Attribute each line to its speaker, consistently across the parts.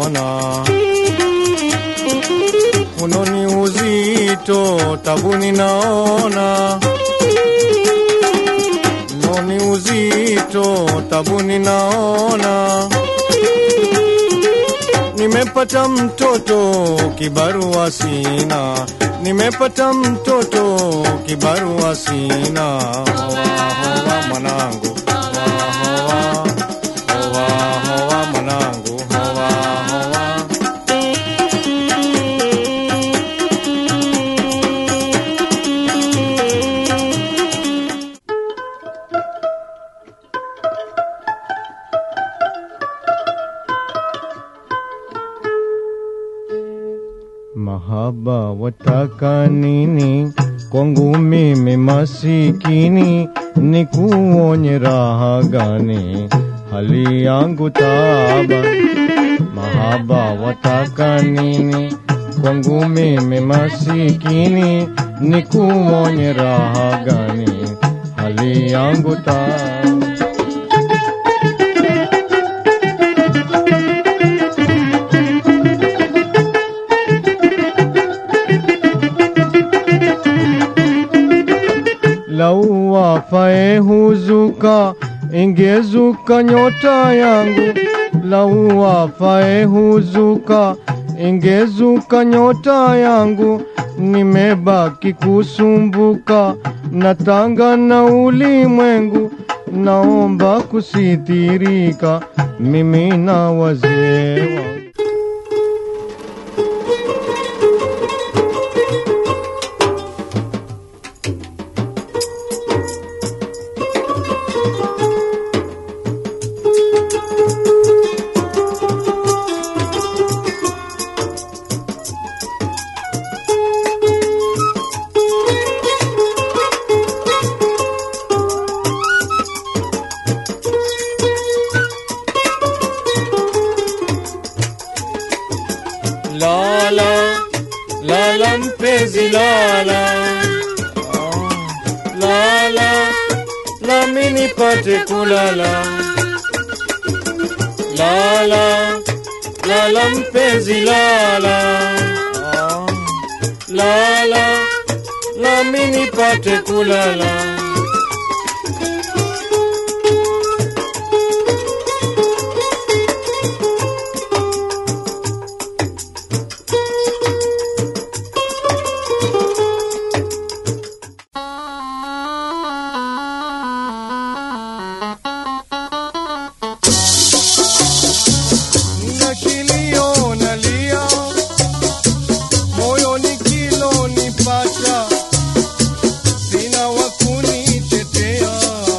Speaker 1: ninaona unoni uzito tabuni naona unoni uzito tabuni naona nimepata mtoto kibarua sina nimepata mtoto kibarua sina hoa hoa mwanangu hoa hoa hoa hoa mwanangu hoa hoa Mahaba wataka nini kwangu mimi masikini, nikuonye raha gani hali yangu taaba. Mahaba wataka nini kwangu mimi masikini, nikuonye raha gani hali yangu taaba. lau wafae huzuka, ingezuka nyota yangu. Lau wafae huzuka, ingezuka nyota yangu. Nimebaki kusumbuka, natanga na ulimwengu. Naomba kusitirika, mimi na wazee wangu. Lala, lala mpenzi lala, Ah, lala, nami nipate kulala. Lala, lala mpenzi lala, Ah, lala, nami nipate kulala. Nina kilio nalia, moyoni kilo nipata, sina wa kunitetea,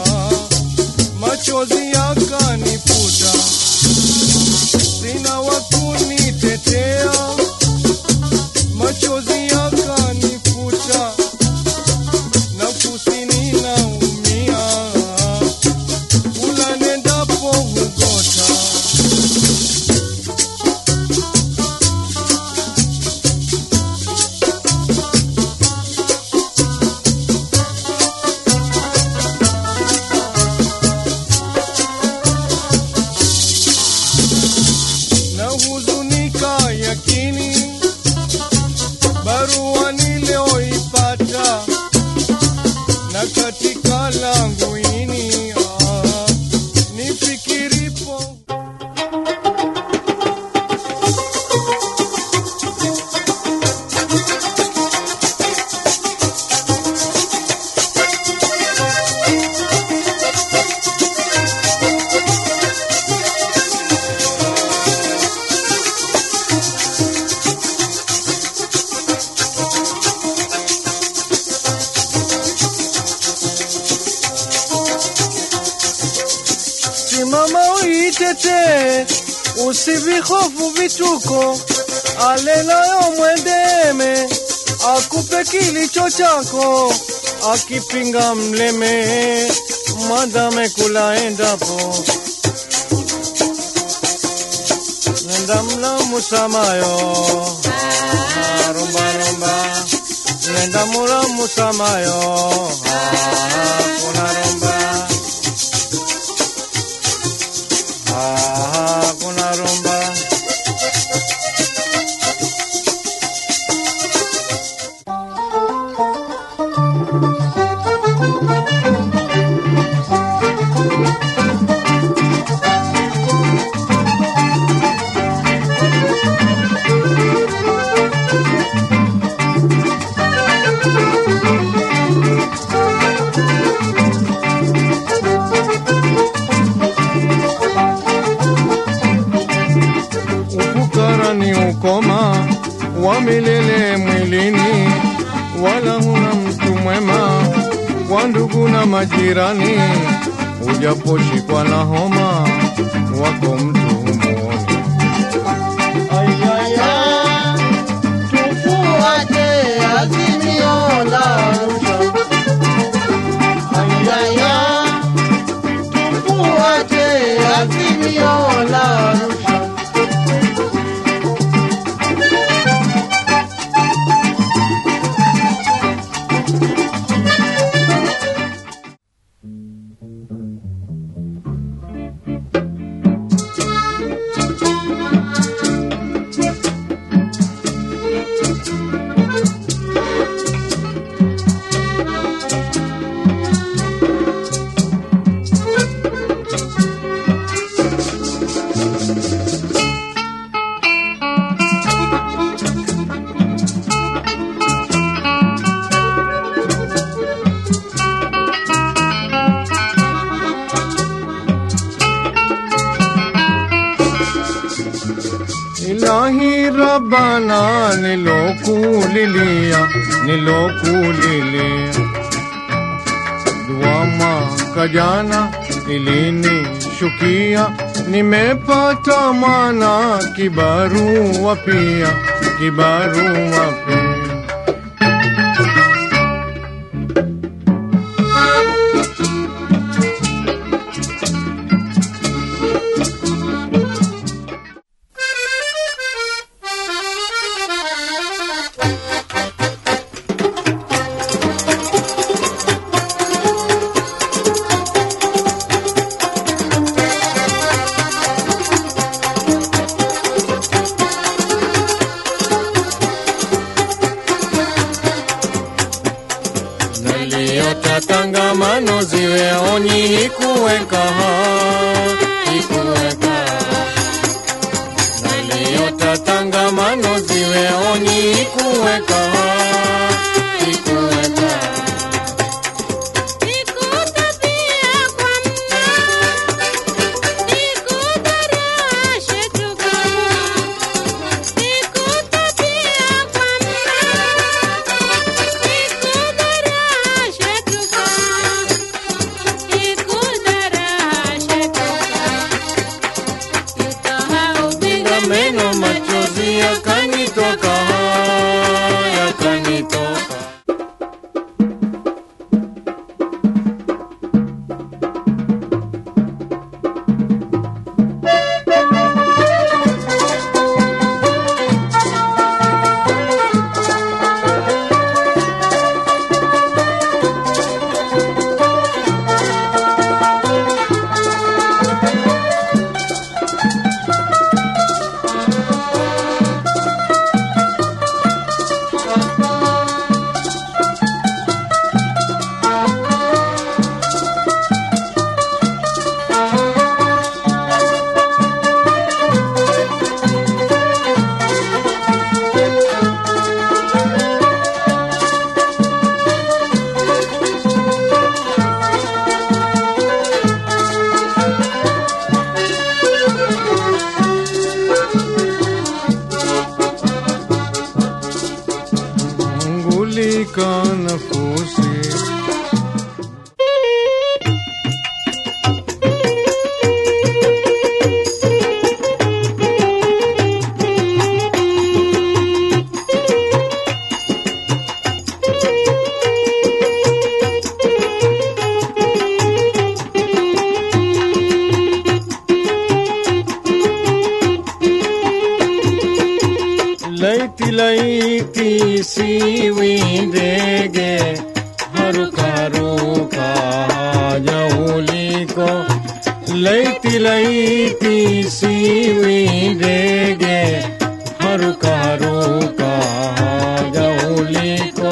Speaker 1: machozi yakanifuta, sina wa kunitetea, machozi yakanifuta, nafsi ninaumia, kula nendapo hugota na huzunika yakini, barua niliyoipata na katika langu ini ah, nifikiripo simama uitete, usivihofu vituko, alelayo mwendeme, akupe kilicho chako, akipinga mleme, madame kula endapo nenda mla musamayo Ah, rumba rumba nenda mula musamayo Ah, kuna rumba Ah, kuna rumba busara ni ukoma wa milele mwilini, wala huna mtu mwema kwa ndugu na majirani. Ujaposhikwa na homa, wako mtu humuoni.
Speaker 2: Ayaya, tufuate azimio la Arusha. Ayaya, tufuate azimio la Arusha.
Speaker 1: Ilahi Rabbana, nilokulilia, nilokulilia dua mwaka jana ilinishukia, nimepata mwana kibarua pia, kibarua pia. Naliota tangamano ziwe onyi ikuweka ikuweka Naliota tangamano ziwe onyi ikuweka ikuweka Pinga meno machozi yakanitoka yakanitoka ngulika nafusi laiti laiti siwi ndege haruka haruka jauliko laiti laiti siwi ndege haruka haruka jauliko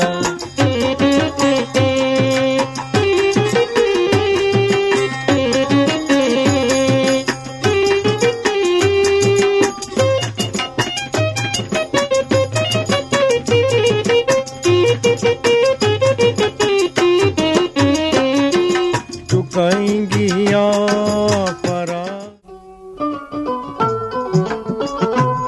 Speaker 1: tukaingia para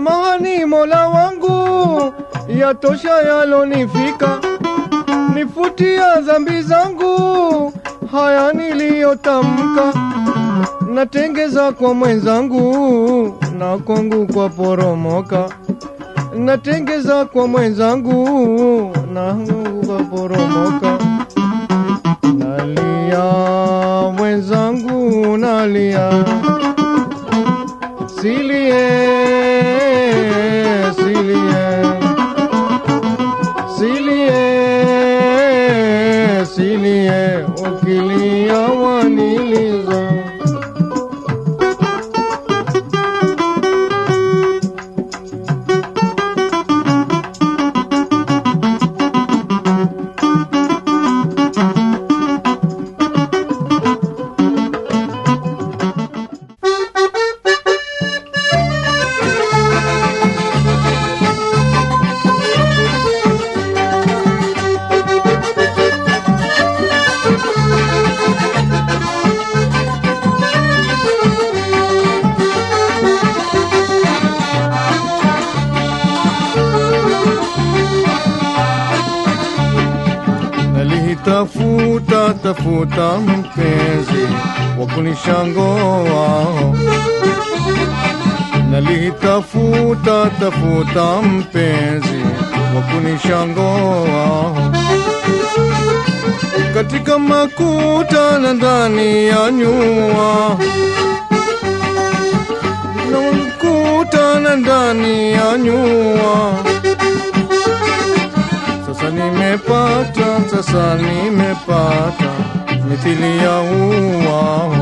Speaker 1: Samahani Mola wangu, yatosha yalonifika, nifutia dhambi zangu, haya niliyotamka, natengeza kwa mwenzangu na kwangu kwa poromoka, natengeza kwa mwenzangu na kwangu kwa poromoka, nalia mwenzangu, nalia silie silie silie silie ukilia waniliza nalihitafuta tafuta mpenzi wa kunishangoa nalihitafuta tafuta mpenzi wa kunishangoa katika makuta na ndani ya nyua na makuta na ndani ya nyua sasa nimepata, sasa nimepata mithili ya ua.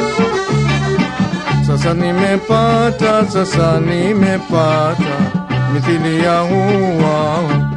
Speaker 1: Sasa nimepata, sasa nimepata mithili ya ua.